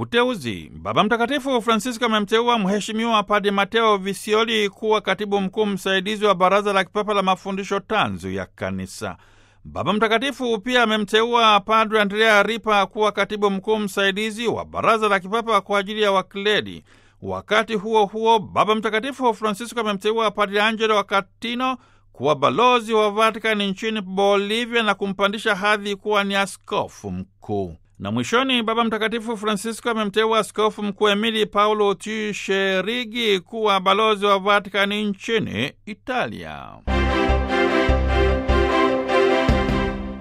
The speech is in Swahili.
Uteuzi. Baba Mtakatifu Francisco amemteua Mheshimiwa Padre Mateo Visioli kuwa katibu mkuu msaidizi wa Baraza la Kipapa la Mafundisho Tanzu ya Kanisa. Baba Mtakatifu pia amemteua Padre Andrea Ripa kuwa katibu mkuu msaidizi wa Baraza la Kipapa kwa ajili ya Wakledi. Wakati huo huo, Baba Mtakatifu Francisco amemteua Padre Angelo Wakatino kuwa balozi wa Vatikani nchini Bolivia na kumpandisha hadhi kuwa ni askofu mkuu. Na mwishoni, Baba Mtakatifu Francisco amemteua askofu mkuu Emili Paulo Tisherigi kuwa balozi wa Vatikani nchini Italia.